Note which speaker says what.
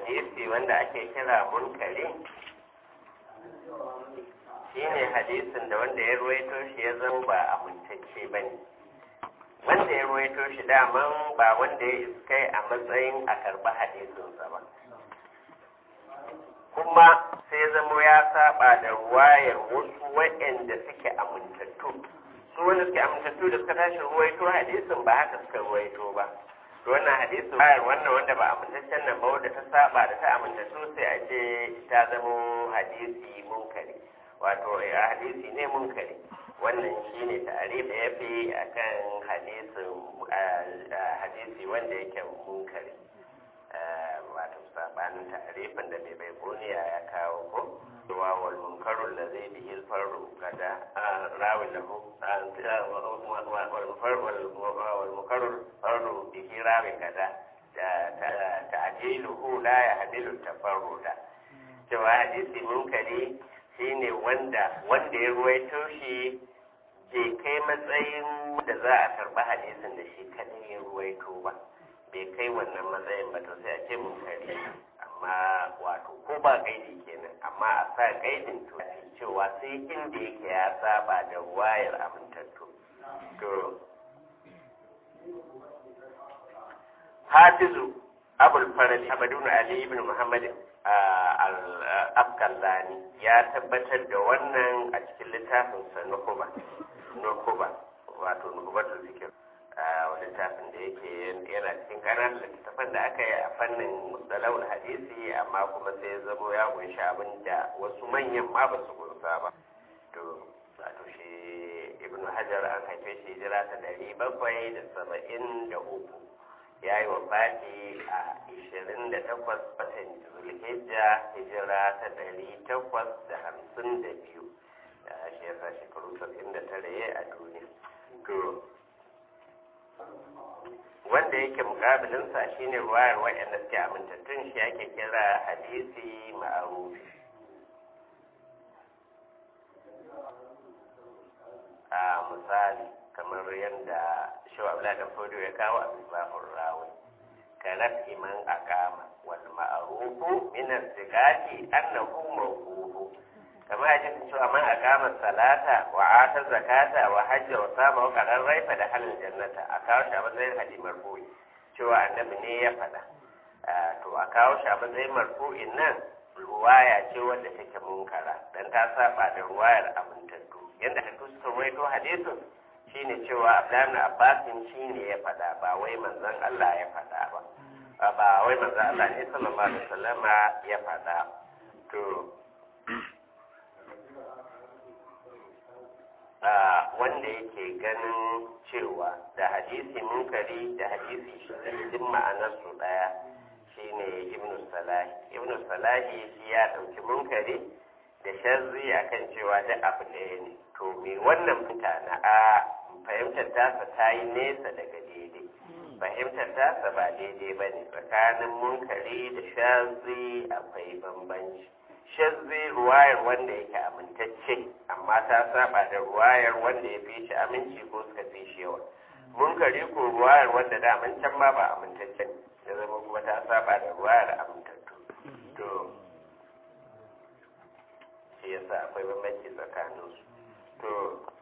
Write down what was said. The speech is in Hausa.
Speaker 1: hadisi wanda ake kira munkari shine hadisin da wanda ya ruwaito shi ya zama ba amintacce ba ne wanda ya ruwaito shi daman ba wanda ya iskai a matsayin a karɓi hadisinsa ba kuma sai zama ya saba da ruwayar wasu waɗanda suke amintattu su wanda suke amintattu da suka tashi ruwaito hadisin ba haka suka ruwaito ba to wannan hadisin bayar wannan wanda ba amintaccen nan ba wanda ta saba da ta amintattu sai a ce ta zama hadisi munkari wato a hadisi ne munkari wannan shine ta'arif da yafi akan hadisin hadisi wanda yake munkari wato sabanin ta'arifin da mai bai buniya ya kawo ko wa wal munkarul ladhi bihi al farru kada rawi lahu wal farru wal munkarul farru bihi rawi kada ta'diluhu la yahdilu tafarruda cewa hadisi munkari shine wanda wanda ya ruwaito shi bai kai matsayin da za a karɓi hadisin da shi kadai ya ruwaito ba bai kai wannan matsayin ba to sai a ce mun kare amma wato ko ba gaidi kenan amma a sa gaidin to cewa sai inda yake ya saba da wayar amintattu to hafizu abul farali abadun ali ibn muhammad al-afkallani ya tabbatar da wannan a cikin littafin sa nukuba nukuba wato nukubatul fikir littafin da yake yana cikin ƙananan littattafan da aka yi a fannin mustalawul hadisi amma kuma sai zamo ya kunshi abin da wasu manyan ma ba su kunsa ba to wato shi ibnu hajar an haife shi hijira ta ɗari bakwai da saba'in da uku ya yi wafati a ishirin da takwas watan zulhijja hijira ta ɗari takwas da hamsin da biyu shi yasa shekaru saba'in da tare a duniya to wanda yake mukabilinsa shine ruwayar waɗanda suke amintattun shi ake kira hadisi ma'arufi a misali kamar yadda shawabla da fodo ya kawo a misbahun rawi kalat iman akama wal ma'arufu min as-sigati annahu mawqufu kama ya cikin cewa man aqama salata wa ata zakata wa hajja wa sama wa qarar raifa da halin jannata a kawo shi a matsayin hadi marfu'i cewa annabi ne ya faɗa to a kawo shi a matsayin marfu'in nan ruwaya ce wanda take munkara dan ta saba da ruwayar amintattu yanda ta suka ruwaito hadisin shine cewa Abdullahi Abbasin shine ya faɗa ba wai manzon Allah ya faɗa ba ba wai manzon Allah ne sallallahu alaihi wasallama ya faɗa to wanda yake ganin cewa da hadisi munkari da hadisi duk ma'anar su daya shine ibnu salahi ibnu salahi shi ya dauki munkari da shazzi akan cewa da abu ɗaya ne to me wannan mutane a fahimtar tasa ta yi nesa daga daidai fahimtar tasa ba daidai ba ne tsakanin munkari da shazzi akwai bambanci shazzi ruwayar wanda yake amintacce amma ta saba da ruwayar wanda ya fi shi aminci ko suka fi shi yawa munkari ko ruwayar wanda da can ma ba amintacce ya zama kuma ta saba da ruwayar amintattu to shi yasa akwai bambanci tsakaninsu to